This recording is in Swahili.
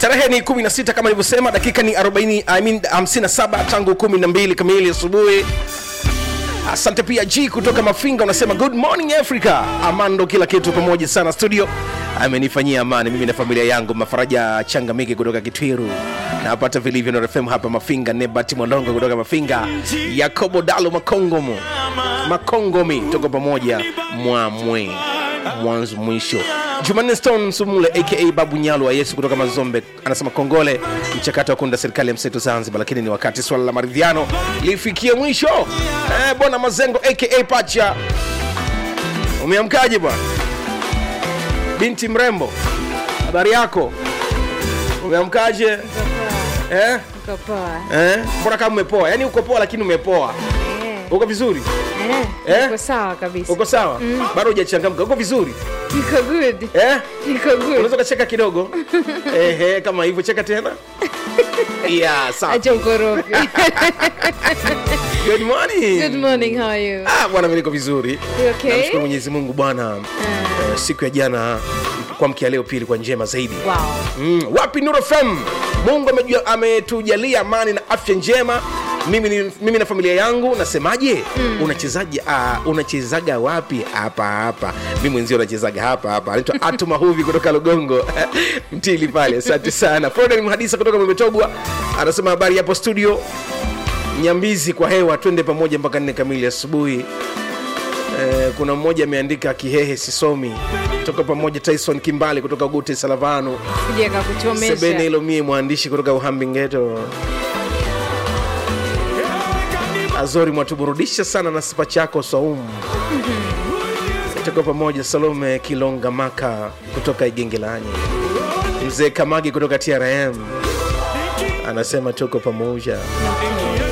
tarehe ni 16 kama nilivyosema dakika ni 40 I mean 57 tangu 12 kamili asubuhi asante pia g kutoka mafinga unasema good morning africa amando kila kitu pamoja sana studio amenifanyia amani mimi na familia yangu mafaraja changamiki kutoka kitwiru napata vilivyo na rfm hapa mafinga nebat mwalongo kutoka mafinga yakobo dalo makongomo makongomi tuko pamoja mwamwe mwanzo mwisho jumanne stone sumule aka babu nyalo wa yesu kutoka mazombe anasema kongole mchakato wa kuunda serikali ya mseto zanzibar lakini ni wakati swala la maridhiano lifikie mwisho eh, bwana mazengo aka pacha umeamkaje bwana binti mrembo habari yako umeamkaje eh? Uko poa. Eh? mbona kama umepoa yaani uko poa lakini umepoa Eh, uko vizuri eh, Eh? Uko sawa kabisa. uko sawa bado hujachangamka uko vizuri Niko good. eh? Niko good. unaweza ukacheka kidogo Ehe, kama hivyo cheka tena yeah, sawa. Acha ukorofi. Good morning. Good morning, how are you? Ah, bwana mimi niko vizuri You okay? namshukuru mwenyezi mungu bwana eh, siku ya jana kwa mkia leo pili kwa njema zaidi Wow. mm, wapi Nuru FM mungu amejua- ametujalia amani na afya njema mimi, ni, mimi na familia yangu nasemaje mm. unachezaji uh, unachezaga wapi hapa hapa mi mwenzio unachezaga hapa hapa anaitwa atu mahuvi kutoka lugongo mtili pale asante sana Frodan mhadisa kutoka memetogwa anasema habari hapo studio nyambizi kwa hewa twende pamoja mpaka nne kamili asubuhi Eh, kuna mmoja ameandika kihehe sisomi toka pamoja tyson kimbali kutoka gute salavano Sije sebene kakuchomesha. hilo mie mwandishi kutoka uhambingeto azori mwatuburudisha sana na sipa chako saumu tuko pamoja salome kilonga maka kutoka igengelani mzee kamagi kutoka trm anasema tuko pamoja